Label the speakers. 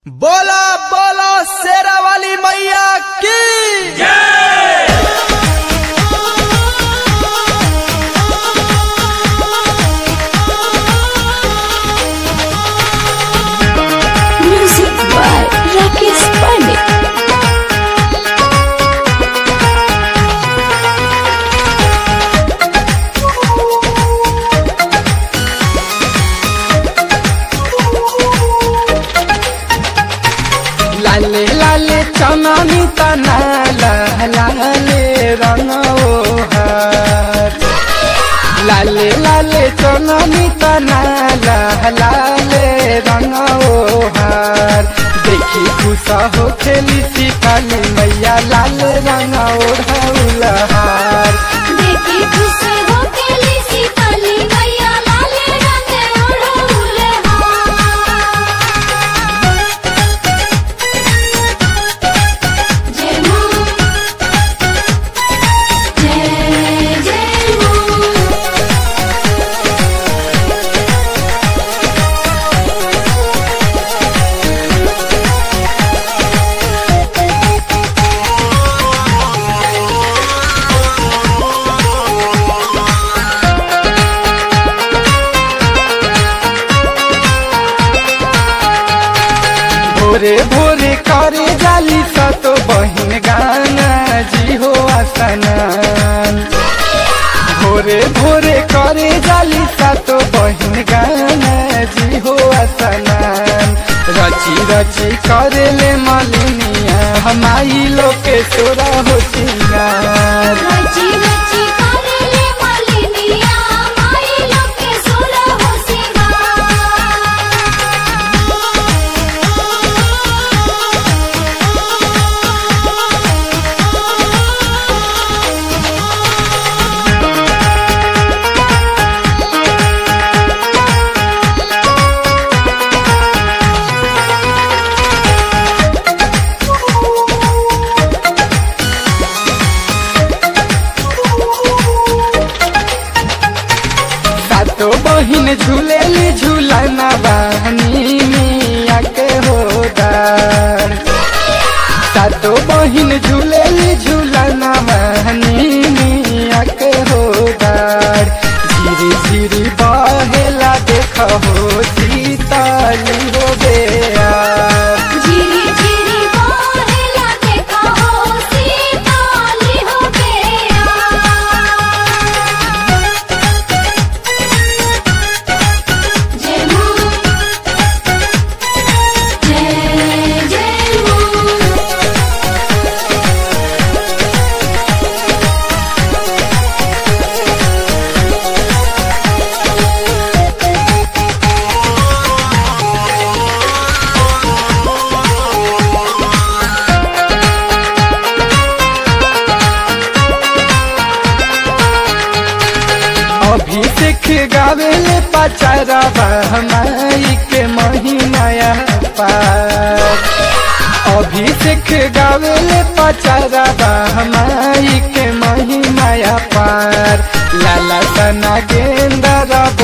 Speaker 1: बोला बोला शेरा वाली मैया की
Speaker 2: Music by Rakesh Pandit.
Speaker 1: लाले लाले चननी तना लाले रंग ओहर लाले लाले चननी तना लाले रंग ओहर देखी खुश हो खेली सिखाली मैया लाल रंग ओढ़ौलहार
Speaker 2: देखी खुश हो केली सीताली मैया लाल रंग ओढ़ौले हार। जय माँ जय जय माँ
Speaker 1: भोरे भोरे करे जाली सतो बहिन गाना जी हो आसनान भोरे भोरे करे जाली सतो बहिन गाना जी हो आसनान रची रची करे ले मलिनिया हमारी लोके सोरा हो सिंगार
Speaker 2: रची रची करेले मालिनिया माई लोके सोरा हो
Speaker 1: सातो बहिन झूलेली झूलना बहनी मिया के होदार सातो बहिन झूलेली झूलना बहनी मिया के होदार झिरी झिरी बहेला देख हो सीताली हो बेया
Speaker 2: झिरी झिरी बहेला देखा हो सीताली हो गया जय माँ जय जय माँ
Speaker 1: अभिषेक गावेले पचारबा हमारी के महीनाया पार अभिषेक गावेले पचारबा हमारी के महीनाया पार लाला तना गेंदर